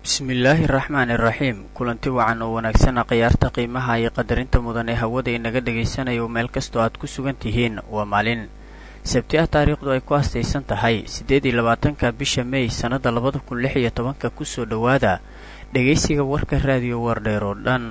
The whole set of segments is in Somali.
bismillaahi raxmaani raxiim kulanti wacan oo wanaagsana khiyaarta qiimaha iyo qadarinta mudan ee hawada inaga dhagaysanayo meel kastoo aad ku sugan tihiin waa maalin sabti ah taariikhdu ay ku astaysan tahay siddeed iyo labaatanka bisha mey sannadda labada kun lix iyo tobanka kusoo dhowaada dhegaysiga warka raadiyo wardheer oo dhan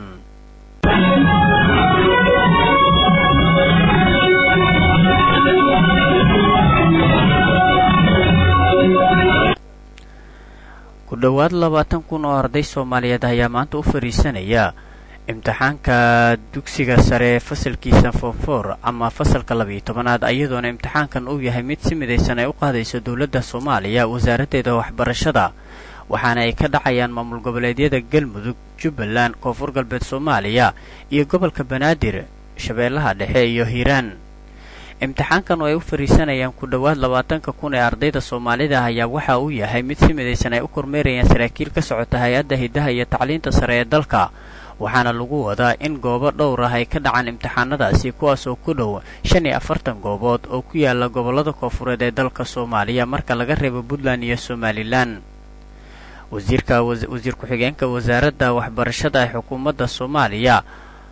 ku dhowaad labaatan kun oo arday soomaaliyeed ayaa maanta u fadhiisanaya imtixaanka dugsiga sare fasalkiisa foomfoor ama fasalka labiiyo tobanaad iyadoona imtixaankan uu yahay mid si midaysan ay u qaadayso dowladda soomaaliya wasaaraddeeda waxbarashada waxaana ay ka dhacayaan maamul goboleedyada galmudug jubbaland koonfur galbeed soomaaliya iyo gobolka banaadir shabeellaha dhexe iyo hiiraan imtixaankan oo ay u fariisanayaan ku dhowaad labaatanka kun ee ardayda soomaalida ayaa waxa uu yahay mid si midaysan ay u kormeerayaan saraakiil ka socota hay-adda hiddaha iyo tacliinta sare ee dalka waxaana lagu wadaa in goobo dhowr ah ay ka dhacaan imtixaanadaasi kuwaas oo ku dhow shan iyo afartan goobood oo ku yaala gobollada koonfureed ee dalka soomaaliya marka laga reebo puntland iyo somalilan wasiirka wasiir ku-xigeenka wasaaradda waxbarashada ee xukuumadda soomaaliya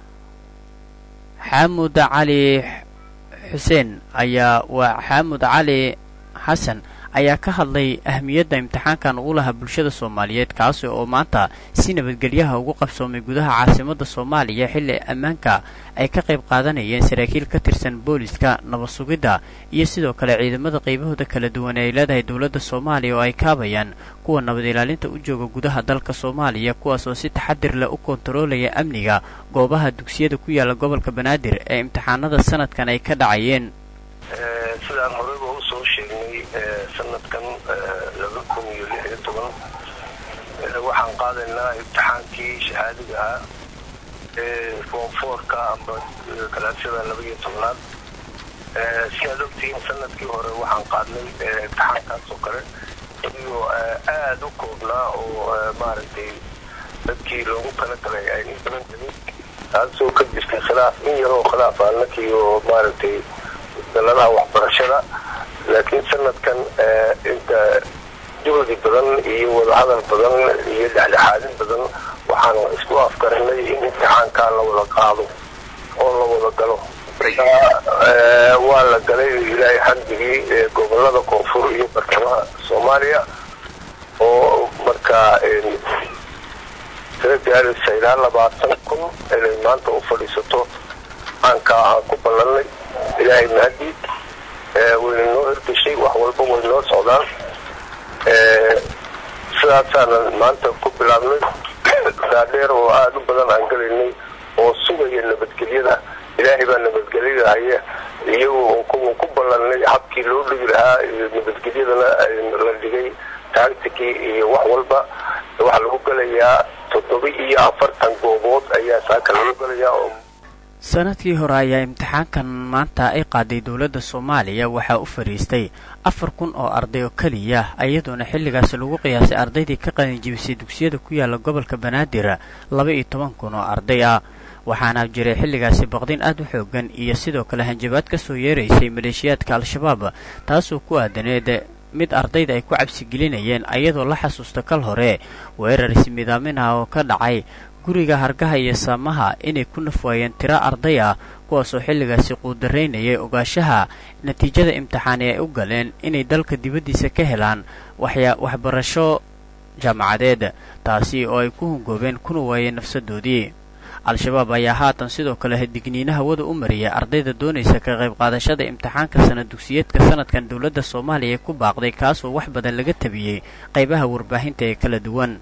xaamud cali xuseen ayaa waa xaamud cali xasan ayaa ka hadlay ahmiyadda imtixaankan uu lahaa bulshada soomaaliyeed kaasi oo maanta si nabadgelyaha ugu qabsoomay gudaha caasimadda soomaaliya xilli ammaanka ay ka qayb qaadanayeen saraakiil ka tirsan booliska nabad sugidda iyo sidoo kale ciidamada qaybahooda kala duwan ee ay leedahay dowladda soomaaliya oo ay kaabayaan kuwa nabad ilaalinta u jooga gudaha dalka soomaaliya kuwaas oo si taxadir leh u kontaroolaya amniga goobaha dugsiyada ku yaala gobolka banaadir ee imtixaanada sanadkan ay ka dhacayeen sidaan horeyba usoo sheegnay sanadkan laba kun iyo lix iyo toban waxaan qaadaynaa imtixaankii shahaadiga ah ee foomfoorka amba kalaasyada laba iyo tobnaad si aad ogtihiin sanadkii hore waxaan qaadnay imtixaankaas oo kale iyagoo aada u koobnaa oo maaragtay dadkii loogu talagalay ay in badan gelin taasoo ka jirtay khilaaf in yaroo khilaaf aanakii oo maaragtay daladaha waxbarashada laakiin sanadkan inta juhdi badan iyo wadahadal badan iyo dhexdhexaadin badan waxaan isku afkarinay in imtixaankaa la wada qaado oo la wada galo waa la galay ilaahay xamdigii gobolada koonfur iyo bartamaha soomaaliya oo markaa tira gaaraysa ilaa labaatan kun inay maanta u fadhiisato aankaa aan ku ballanay ilaahay mahadii wayna noo hirgashay wax walba way noo socdaan sidaasaanan maanta ku bilaabnay daadheer oo aada u badan aan galaynay oo sugaya nabadgelyada ilaahay baa nabadgelyada haya iyagu ku ballanay habkii loo dhigi lahaa nabadgelyadana la dhigay taagtikii iyo wax walba waxaa lagu galayaa toddoba iyo afartan goobood ayaa saaka lagu galayaa oo sanadkii hore ayaa imtixaankan maanta ay qaaday dowladda soomaaliya waxaa u fadhiistay afar kun oo arday oo keliya iyadoona xilligaasi lagu qiyaasay ardaydii ka qalinjibisay dugsiyada ku yaala gobolka banaadir laba iyo toban kun oo arday ah waxaana jiray xilligaasi baqdin aad u xoogan iyo sidoo kale hanjabaad ka soo yeeraysay maleeshiyaadka al-shabaab taasoo ku aadaneed mid ardayda ay ku cabsigelinayeen ayadoo la xasuusta kal hore weerar ismidaamin ah oo ka dhacay guriga hargaha iyo saamaha inay ku nafwaayeen tiro arday ah kuwaasoo xilligaasi quudaraynayay ogaashaha natiijada imtixaani ay u galeen inay dalka dibaddiisa ka helaan waxbarasho jaamacadeed taasi oo ay ku hungoobeen kuna waayeen nafsadoodii al-shabaab ayaa haatan sidoo kale digniino hawada u mariyay ardayda doonaysa ka qayb qaadashada imtixaanka sana dugsiyeedka sanadkan dowladda soomaaliya ee ku baaqday kaasoo wax badan laga tabiyey qaybaha warbaahinta ee kala duwan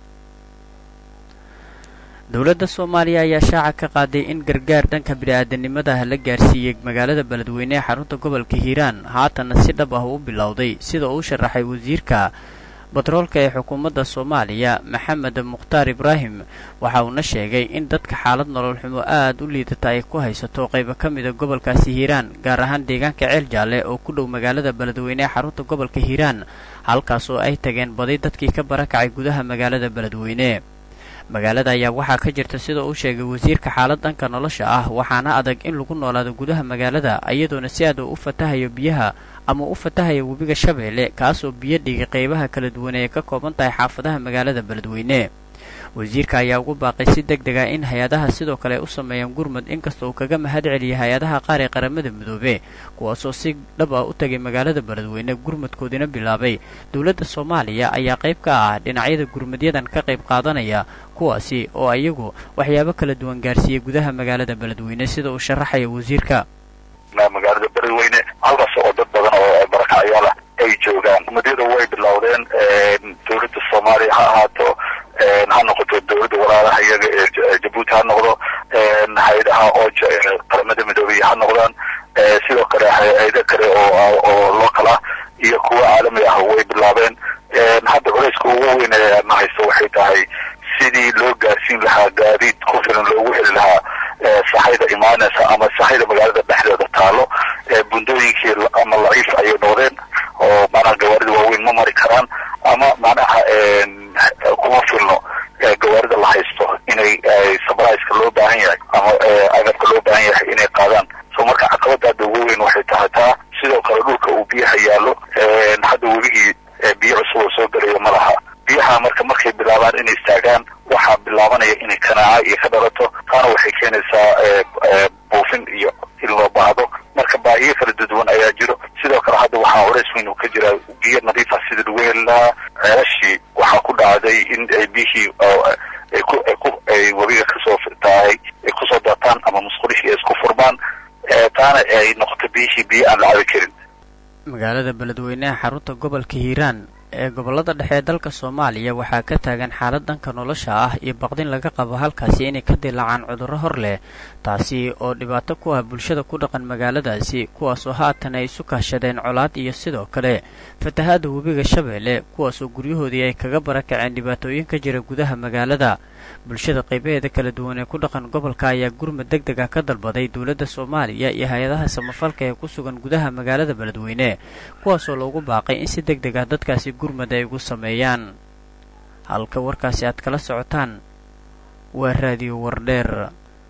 dowladda soomaaliya ayaa shaaca ka qaaday in gargaar dhanka bini-aadanimada la gaarsiiyey magaalada beledweyne ee xarunta gobolka hiiraan haatanna si dhab ah u bilowday sida uu sharaxay wasiirka batroolka ee xukuumadda soomaaliya maxamed mukhtaar ibraahim waxa uuna sheegay in dadka xaalad nolol xumo aad u liidata ay ku haysato qaybo ka mida gobolkaasi hiiraan gaar ahaan deegaanka ceel jaalle oo ku dhow magaalada beledweyne ee xarunta gobolka hiiraan halkaas oo ay tageen badi dadkii ka barakacay gudaha magaalada beledweyne magaalada ayaa waxaa ka jirta sida uu sheegay wasiirka xaalad dhanka nolosha ah waxaana adag in lagu noolaado gudaha magaalada iyadoona si aad uu u fatahayo biyaha ama u fatahaya webiga shabeelle kaasoo biyo dhigay qeybaha kala duwan ee ka kooban tahay xaafadaha magaalada beledweyne wasiirka ayaa ugu baaqay si deg deg ah in hay-adaha sidoo kale ay u sameeyaan gurmud inkasta uu kaga mahad celiyay hay-adaha qaar ee qaramada midoobe kuwaasoo si dhab ah u tagay magaalada beledweyne gurmudkoodina bilaabay dowladda soomaaliya ayaa qayb ka ah dhinacyada gurmudyadan ka qayb qaadanaya kuwaasi oo iyagu waxyaabo kala duwan gaarsiiyey gudaha magaalada beledweyne sida uu sharaxaya wasiirka magaalada beledweyne halkaas oo dad badan oo barakacyaal ah ay joogaan gurmudyada way bilowdeen dowladda soomaaliya ha ahaato ha noqoto dowladda walaalaha iyaga ee jabuuti ha noqdo hay-adaha ooja ee qaramada midoobey ha noqdaan sidoo kale hay-ado kale oo oo local ah iyo kuwa caalami ah way bilaabeen hadda culayska ugu weyn ee na haysto waxay tahay sidii loo gaarsiin lahaa gaadiid ku filan loogu heli lahaa saxayda imaanaysa ama saxayda magaalada dhexdeeda taalo bundooyinkii ama laciif ayay noqdeen oo macnaha gawaarida waaweyn ma mari karaan ama macnaha kuma filno gawaarida la haysto inay sabriceka loo baahan yahay ama agabka loo baahan yahay inay qaadaan so marka caqabada hadda ugu weyn waxay tahay taa sidoo kale dhulka uu biyaha yaallo hadda webigii biyo cusub oo soo gelayo ma laha biyaha marka markay bilaabaan inay istaagaan waxaa bilaabanaya inay kanaaca iyo ka dhalato taana waxay keenaysaa buufin iyo in loo baahdo marka baahiyo kala duduwan ayaa jiro sidoo kale hadda waxaa culays weyn uu ka jiraa biyo nadiifa sida lagu heli lahaa ceelashii waxaa ku dhacday in ay biyihii ay ku ay ku ay webiga kasoo tahay ay kusoo daataan ama musqulihii ay isku furmaan taana ay noqoto biyihii biyo aan la cabi karin magaalada beledweyneha xarunta gobolka hiiraan ee gobollada dhexe ee dalka soomaaliya waxaa ka taagan xaalad dhanka nolosha ah iyo baqdin laga qabo halkaasi inay ka dilaacaan cudurro hor leh taasi oo dhibaato ku ah bulshada ku dhaqan magaaladaasi kuwaasoo haatan ay isu kaashadeen colaad iyo sidoo kale fatahaadda webiga shabeelle kuwaasoo guryahoodii ay kaga barakaceen dhibaatooyin ka jira gudaha magaalada bulshada qaybaheeda kala duwan ee ku dhaqan gobolka ayaa gurmud deg deg ah ka dalbaday dowladda soomaaliya iyo hay-adaha samafalka ee ku sugan gudaha magaalada beledweyne kuwaasoo loogu baaqay in si deg deg ah dadkaasi gurmud ay ugu sameeyaan halka warkaasi aad kala socotaan waa raadiyo wardheer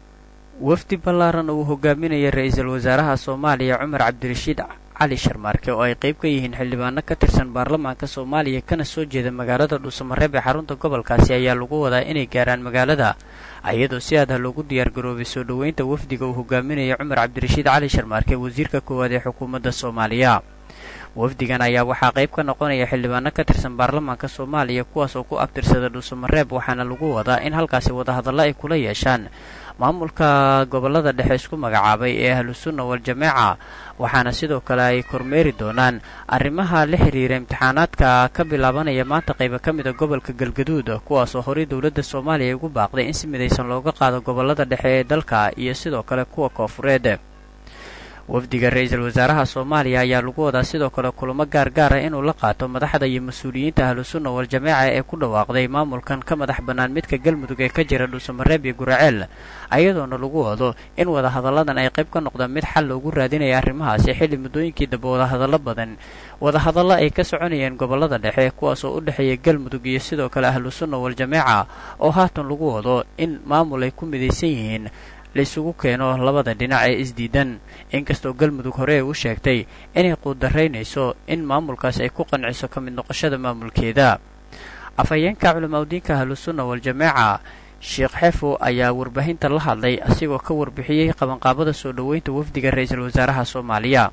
wafdi ballaaran uu hogaaminaya ra-iisul wasaaraha soomaaliya cumar cabdirashiid cali sharmaarke oo ay qayb ka yihiin xildhibaano ka tirsan baarlamaanka soomaaliya kana soo jeeda magaalada dhuusamareeb ee xarunta gobolkaasi ayaa lagu wadaa inay gaaraan magaalada iyadoo si aad ah loogu diyaargaroobay soo dhoweynta wafdiga uu hogaaminaya cumar cabdirashiid cali sharmaarke wasiirka koowaad ee xukuumadda soomaaliya wafdigan ayaa waxaa qayb ka noqonaya xildhibaano ka tirsan baarlamaanka soomaaliya kuwaas oo ku abtirsada dhuusamareeb waxaana lagu wadaa in halkaasi wadahadallo ay kula yeeshaan maamulka gobollada dhexe isku magacaabay ee ahlusunna wal-jameeca waxaana sidoo kale ay kormeeri doonaan arrimaha la xiriira imtixaanaadka ka bilaabanaya maanta qayba ka mid a gobolka galgaduud kuwaasoo horey dowladda soomaaliya ay ugu baaqday in si midaysan looga qaado gobollada dhexe ee dalka iyo sidoo kale kuwa koofureed wafdiga ra-iisul wasaaraha soomaaliya ayaa lagu wadaa sidoo kale kulamo gaar gaara inuu la qaato madaxda iyo mas-uuliyiinta ahlusunna wal-jameeca ee ku dhawaaqday maamulkan ka madax bannaan midka galmudug ee ka jira dhuusamareeb iyo guraceel ayadoona lagu wado in wadahadalladan ay qayb ka noqdaan mid xal loogu raadinaya arrimahaasi xilli muddooyinkii dambe wadahadallo badan wadahadallo ay ka soconayeen gobollada dhexe kuwaasoo u dhexeeya galmudug iyo sidoo kale ahlusunna wal-jameeca oo haatan lagu wado in maamul ay ku midaysan yihiin laisugu keeno labada dhinac ee isdiidan inkastoo galmudug hore ay u sheegtay inay quudaraynayso in maamulkaas ay ku qanciso ka mid noqoshada maamulkeeda afhayeenka culamaudiinka ahlusunna wal-jameeca sheekh xefo ayaa warbaahinta la hadlay asigoo ka warbixiyey qabanqaabada soo dhoweynta wafdiga ra-iisul wasaaraha soomaaliya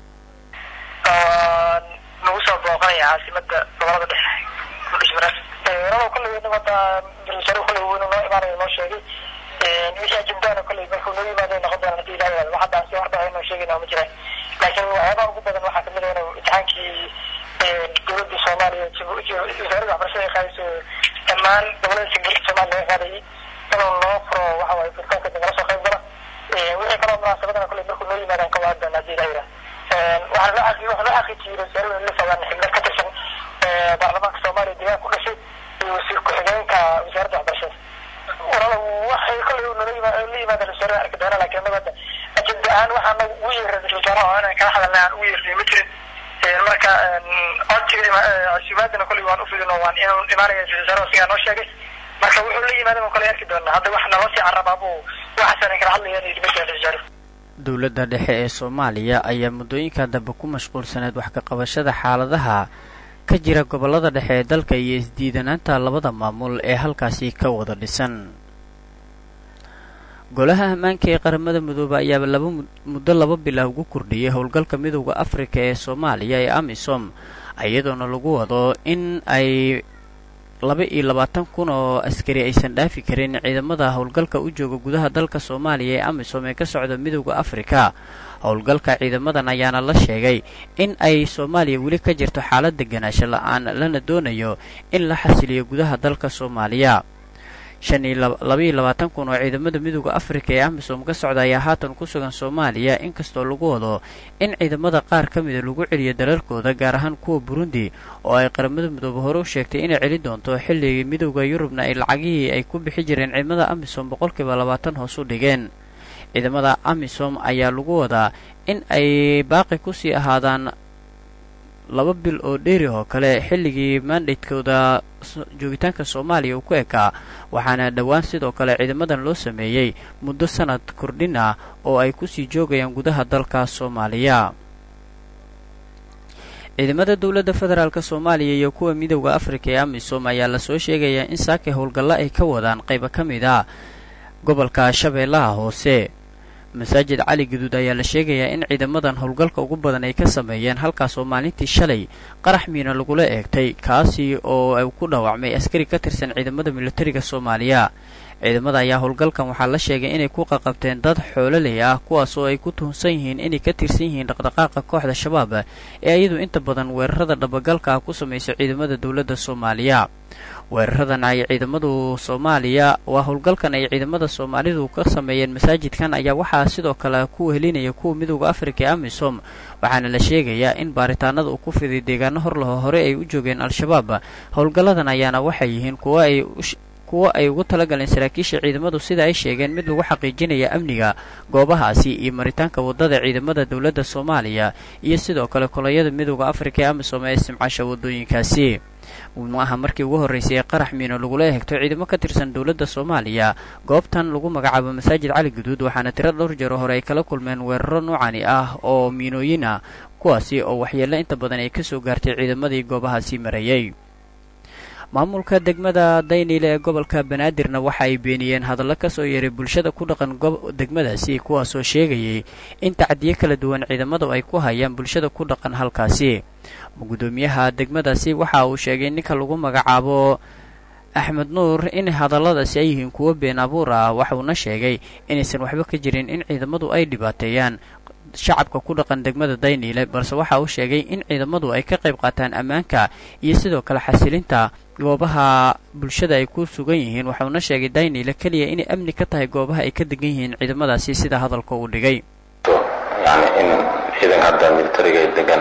nagu soo booqanaya caasimada gobolada dhexe kudhismareed walaba kolley nabada ra-isul kolley weynu noo imaanaya noo sheegay wixii ajendana kolley markuu noo yimaado noqon doona hadii ilaha yihahdo wax hadda si horta aynoo sheegayna ma jiraan laakiin waxyaabaha ugu badan waxaa kamid ah inuu imtixaankii dowladda soomaaliya wasaaradda waxbarashada ay qaadayso dhammaan gobolada jamhuuriyadda soomaaliya laga qaadayay inuu noo furo waxa waaye furitaanka nagala soo qayb gala wixii kaloo munaasabadana kolley markuu noo yimaadaan ka waan doona hadii ilaha yihahdo waxaa loo xaqi waxaa loo xaqiijiyey wasaaradda la fogaan xibno ka tirsan baarlamaanka soomaaliya deegaan ku dhashay iyo wasiir ku-xigeenka wasaaradda waxbarashada walaal waxay kolley nala yimaad la yimaadaan wasaarada arki doona laakiin annaga hadda ajenda ahaan waxaa nagu ugu yeeray ra-isul wasaaraha oo inaan kala hadalnay aan ugu yeernay ma jirin marka codsiga casuumaadana kolley waan ufidino waan inuu imaanaya ra-isul wasaaraha sigaa noo sheegay marka wuxuu la yimaadan kolley arki doonaa hadda wax naloo sii carabaabu waxaasan kala hadlayaan iyo dibadda ra-isul wasaaruhu dowladda dhexe ee soomaaliya ayaa muddooyinka dambe ku mashquulsaneed wax ka qabashada xaaladaha ka jira gobollada dhexe ee dalka iyo isdiidanaanta labada maamul ee halkaasi ka wada dhisan golaha ammaanka ee qaramada midoobe ayaaba laba muddo laba bilah ugu kordhiyey howlgalka midowda afrika ee soomaaliya ee amisom iyadoona lagu wado in ay laba iyo labaatan kun oo askari aysan dhaafi karin ciidamada howlgalka u jooga gudaha dalka soomaaliya ee amisom ee ka socda midowda afrika howlgalka ciidamadan ayaana la sheegay in ay soomaaliya weli ka jirto xaalad deganaansho la-aan lana doonayo in la xasiliyo gudaha dalka soomaaliya shan iyo labaiyo labaatan kun oo ciidamada midowda afrika ee amisom ka socda ayaa haatan ku sugan soomaaliya inkastoo lagu wado in ciidamada qaar ka mida lagu celiyo dalalkooda gaar ahaan kuwa burundi oo ay qaramada midoobe hore u sheegtay inay celi doonto xilligii midowda yurubna ay lacagihii ay ku bixi jireen ciidamada amisom boqolkiiba labaatan hoos u dhigeen ciidamada amisom ayaa lagu wadaa in ay baaqi kusii ahaadaan laba bil oo dheeri oo kale xilligii mandatekooda joogitaanka soomaaliya uu ku ekaa waxaana dhowaan sidoo kale ciidamadan loo sameeyey muddo sanad kordhin ah oo ay kusii joogayaan gudaha dalka soomaaliya ciidamada dowladda federaalk soomaaliya iyo kuwa midowda afrika ee amisom ayaa lasoo sheegayaa in saake howlgallo ay ka wadaan qaybo ka mid a gobolka shabeellaha hoose masaajid cali guduud ayaa la sheegayaa in ciidamadan howlgalka ugu badan ay ka sameeyeen halkaas oo maalintii shalay qarax miina lagula eegtay kaasi oo ay ku dhaawacmay askari ka tirsan ciidamada militariga soomaaliya ciidamada ayaa howlgalkan waxaa la sheegay inay ku qaqabteen dad xoololey ah kuwaas oo ay ku tuhunsan yihiin inay ka tirsan yihiin dhaqdhaqaaqa kooxda shabaab ee iyadu inta badan weerarada dhabagalka ah ku samaysa ciidamada dowladda soomaaliya weeraradan ay ciidamadu soomaaliya waa howlgalkan ay ciidamada soomaalidu ka sameeyeen masaajidkan ayaa waxaa sidoo kale ku helinaya kuwa midowda afrika ee amisom waxaana la sheegayaa in baaritaanada uu ku fiday deegaano horlaho hore ay u joogeen al-shabaab howlgalladan ayaana waxay yihiin kuwa ay kuwo ay ugu talagaleen saraakiisha ciidamadu sida ay sheegeen mid lagu xaqiijinaya amniga goobahaasi iyo maritaanka waddada ciidamada dowladda soomaaliya iyo sidoo kale kolonyada midowda afrika ee amisom ee istimcaasha waddooyinkaasi ma aha markii ugu horraysay ee qarax miino lagula eegto ciidamo ka tirsan dowladda soomaaliya goobtan lagu magacaabo masaajid cali guduud waxaana tiro dhowr jaro hore ay kala kulmeen weeraro noocani ah oo miinooyin ah kuwaasi oo waxyeello inta badan ay ka soo gaartay ciidamadii goobahaasi marayay maamulka degmada dayniile ee gobolka banaadirna waxa ay beeniyeen hadallo ka soo yeeray bulshada ku dhaqan degmadaasi kuwaasoo sheegayay in tacdiyo kala duwan ciidamadu ay ku hayaan bulshada ku dhaqan halkaasi gudoomiyaha degmadaasi waxa uu sheegay ninka lagu magacaabo axmed nuur in hadalladaasi ay yihiin kuwo been abuur ah waxuuna sheegay inaysan waxba ka jirin in ciidamadu ay dhibaateeyaan shacabka ku dhaqan degmada dayniile balse waxa uu sheegay in ciidamadu ay ka qayb qaataan ammaanka iyo sidoo kale xasilinta goobaha bulshada ay ku sugan yihiin waxuuna sheegay dayniile keliya inay amni ka tahay goobaha ay ka degan yihiin ciidamadaasi sida hadalka uu dhigay yani in ciidanka hadda militariga ay degan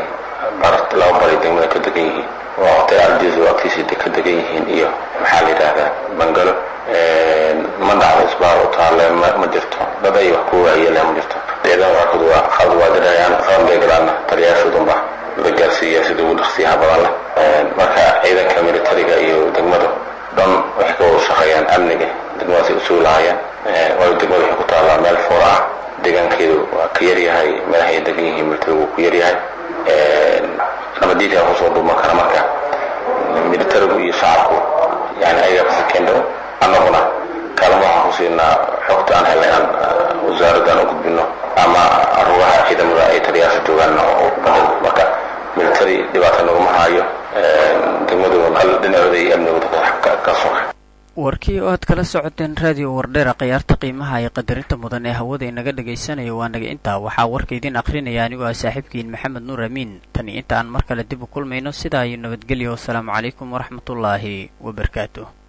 laba baray degmada ka degan yihiin waa waqti ardiisu agtiisa ka degan yihiin iyo maxaa la yidhaahdaa bangalo ma dhacdo isbaar u taale ma jirto dad ay wax ku waayele ma jirto ciidan qaarkood waa qalad waa dirayaan qalad bay galaana taliyaashoodunba la gaarsiiya sida ugu dhaqsiyaha badan leh marka ciidanka militariga iyo degmadu dhan waxay ka wada shaqeeyaan amniga degmadaasay u suulahayaan waayo degmada waxay ku taallaa meel foora ah deegaankeedu waa ka yaryahay meelaha ay degan yihiin militarigu ku yaryahay nabadiidka kusoo dhuuman kara marka militarigu iyo shacabku yani ayaga kasakeen dhow annaguna kaalmo waxaan ku siinaa xogta aan helnay aan wasaaraddan u gudbino ama rugaha ciidamada ay taliyaasha joogaan oo badal marka military dhibaata naguma haayo degmadu dhinacooda iyo amnigooda ka soka warkii oo aad kala socoteen raadiyo wardheera khiyaarta qiimaha iyo qadarinta mudan ee hawada inaga dhagaysanayo waa naga intaa waxaa warka idin akhrinaya anigoo ah saaxiibkiin maxamed nuur amiin tan iyo inta aan mar kale dib u kulmayno sidaa iyo nabadgelyo wasalaamu calaykum waraxmatullaahi wabarakaatu